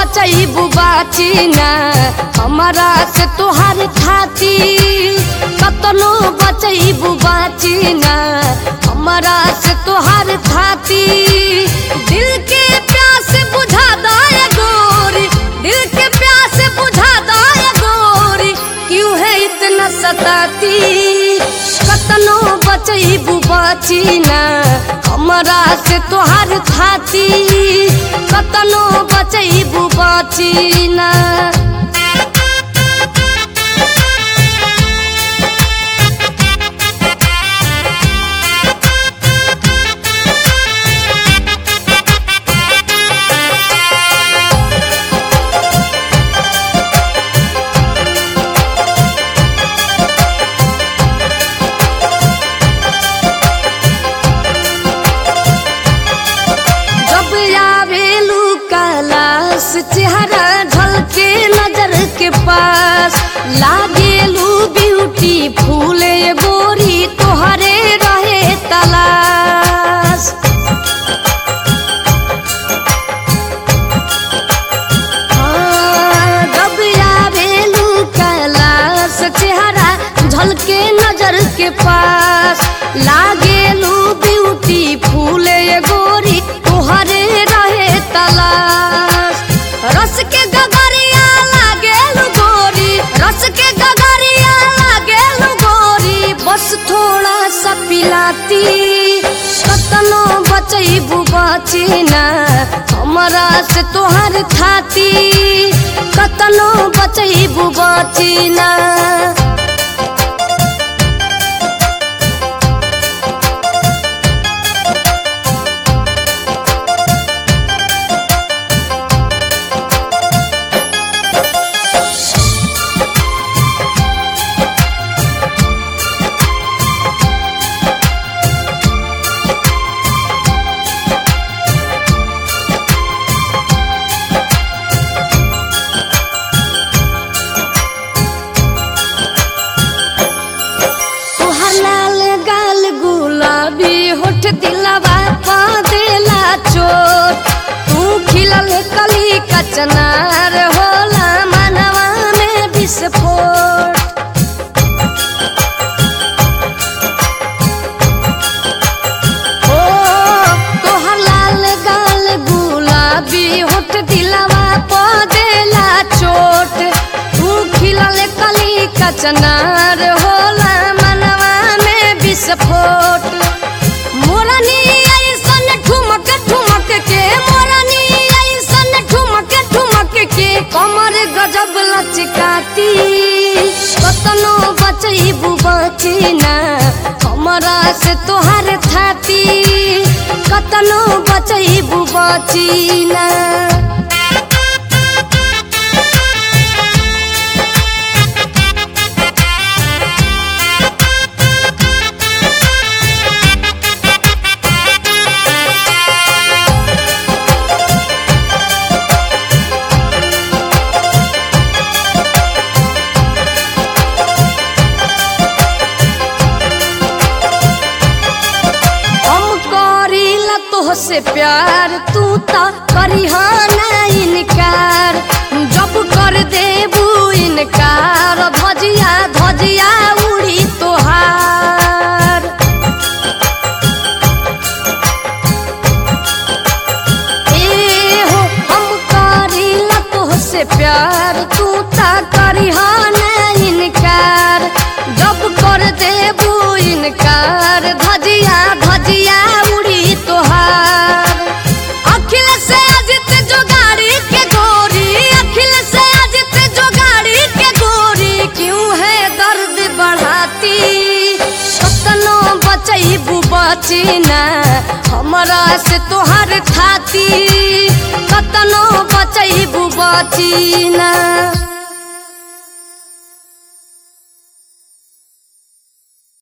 बचैबू बाची ना हमारा से तोहार खाती कतनो बचैबू बाची ना हमारा से तोहार खाती दिल के प्यास बुझा दाए गोरी दिल के प्यास बुझा दाए गोरी क्यों है इतना सताती कतनो बचैबू बाची ना हमारा से तोहार खाती कतनो बचैबू बाची ना जब आवेलू कैलाश चेहरा ढलके नजर के पास लागेलू ब्यूटी फूले गोरी तोहरे रहे तलाश हाँ, जब आवेलू कैलाश चेहरा झलके नजर के पास लागेलू ब्यूटी फूले गोरी तोहरे रहे तलाश रस के गगरिया लागेलू गोरी रस के गगरिया लागेलू गोरी बस थोड़ा सा पिलाती कतनो बचैबू बाची ना हमरा से तोहर खाती कतनो बचैबू बाची ना तोहर लाल गाल गुलाबी होठ दिलवा पा देला चोट तू खिलल कली कचनार होला मनवा में विस्फोट ओ तोहर लाल गाल गुलाबी होठ दिलवा पा देला चोट तू खिलल कली कचनार होला मनवा में विस्फोट मोरनी ऐसन ठुमक ठुमक के मोरनी ऐसन ठुमक ठुमक के कमर गजब लचकाती कतनो बचैबू बची ना हमरा से तोहार थाती कतनो बचैबू बची ना हम करीला तोहसे प्यार तू त करिहा ना इनकार जब कर देबू इनकार धजिया धजिया उड़ी तोहार ए हो हम करीला तोहसे प्यार तू त करिहा ना इनकार जब कर देबू इनकार धजिया धजिया उड़ी तोहार अखिल से अजित जो गाड़ी के गोरी अखिल से अजित जो गाड़ी के गोरी क्यों है दर्द बढ़ाती कतनो बचैबू बची ना हमरा से तोहर खाती कतनो बचैबू बची ना